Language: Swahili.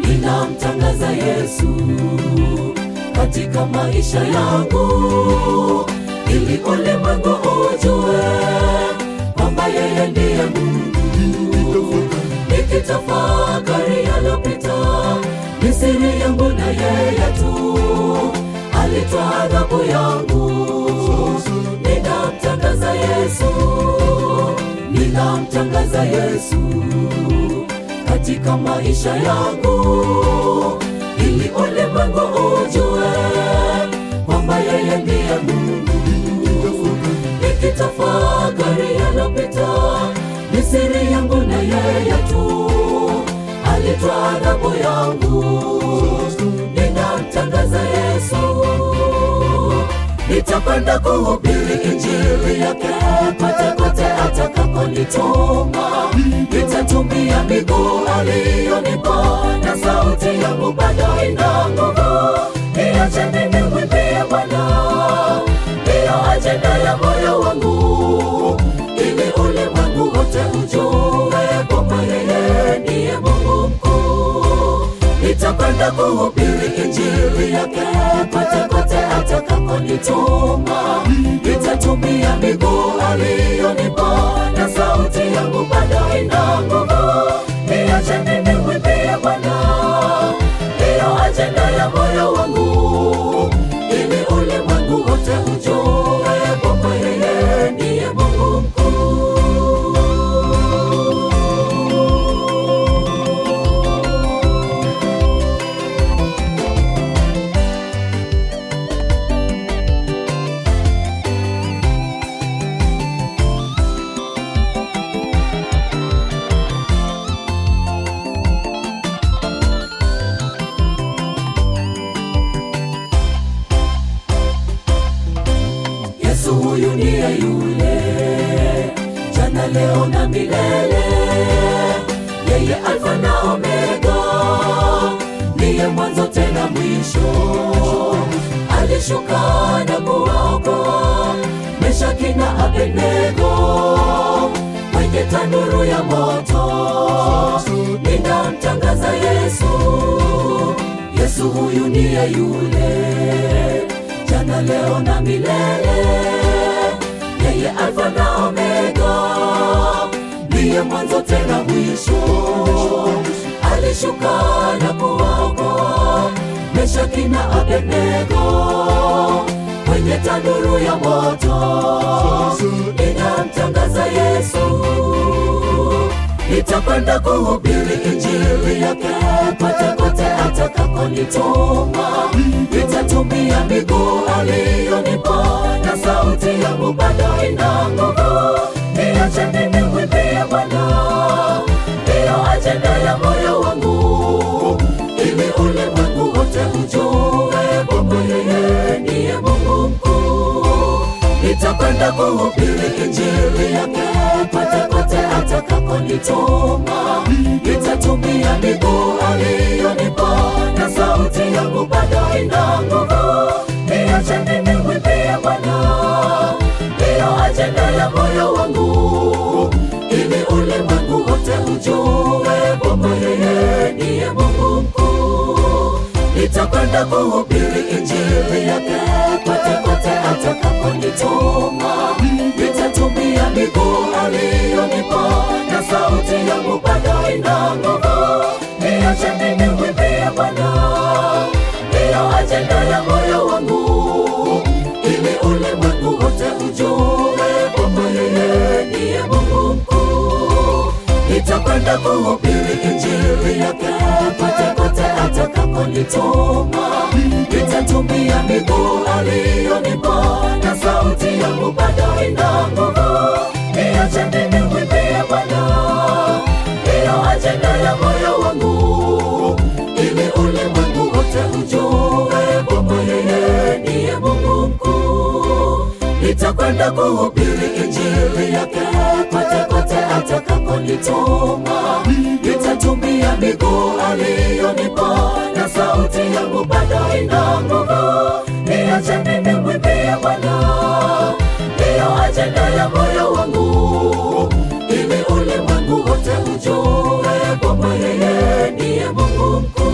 ninamtangaza Yesu katika maisha yangu, ili ulimwengu ujue kwamba yeye ndiye Mungu. Nikitafakari yalopita, ni siri yangu na yeye tu alitoa adhabu yangu. Ninamtangaza Yesu, ninamtangaza Yesu katika maisha yangu, ili ulimwengu ujue kwamba yeye ndiye Mungu. Nikitafakari yalopita, ni siri yangu na yeye tu alitoa adhabu yangu. Ninamtangaza Yesu, nitakwenda kuhubiri injili yake kote kote atakakonituma. Nitatumia miguu aliyonipa na sauti yangu bado ina nguvu. Niache mimi mwimbie Bwana, ndiyo ajenda ya moyo wangu, ili ulimwengu wote ujue kwamba yeye ndiye Mungu mkuu. Nitakwenda kuhubiri injili yake kote kote atakakonituma. Nitatumia miguu aliyonipa na sauti yangu bado ina nguvu. Niache mimi mwimbie Bwana, ndiyo ajenda ya moyo wangu, ili ulimwengu wote ujue kwamba yeye ndiye Mungu mkuu. Yesu huyu ndiye yule jana, leo na milele, yeye Alfa na Omega, ndiye mwanzo tena mwisho. Alishuka na kuwaokoa Meshaki na Abednego kwenye tanuru ya moto. Ninamtangaza Yesu, Yesu huyu ndiye yule jana leo na milele, yeye Alfa na Omega, ndiye mwanzo tena mwisho. Alishuka na kuwaokoa Meshaki na Abednego kwenye tanuru ya moto. Ninamtangaza Yesu, nitakwenda kuhubiri injili yake kote kote atakakonituma. Nitatumia miguu aliyonipa na sauti yangu bado ina nguvu. Niache mimi mwimbie Bwana, ndiyo ajenda ya moyo wangu, ili ulimwengu wote ujue kwamba yeye ndiye Mungu mkuu. Nitakwenda kuhubiri injili yake kote kote atakakonituma. Nitatumia miguu aliyonipa na sauti yangu bado ina nguvu. Niache mimi mwimbie Bwana, ndiyo ajenda ya moyo wangu, ili ulimwengu wote ujue kwamba yeye ndiye Mungu mkuu. Nitakwenda kuhubiri injili yake kote kote atakakonituma. Nitatumia miguu aliyonipa na sauti yangu bado ina nguvu. Niache mimi mwimbie Bwana, ndiyo ajenda ya moyo wangu, ili ulimwengu wote ujue kwamba yeye ndiye Mungu mkuu. Nitakwenda kuhubiri injili yake kote kote atakakonituma. Nitatumia miguu aliyonipa na sauti yangu bado ina nguvu. Niache mimi mwimbie Bwana, ndiyo ajenda ya moyo wangu, ili ulimwengu wote ujue kwamba yeye ndiye Mungu mkuu. Nitakwenda kuhubiri injili yake kote kote atakakonituma. Nitatumia miguu aliyonipa na sauti yangu bado ina nguvu. Niache mimi mwimbie Bwana, ndiyo ajenda ya moyo wangu, ili ulimwengu wote ujue kwamba yeye ndiye Mungu mkuu.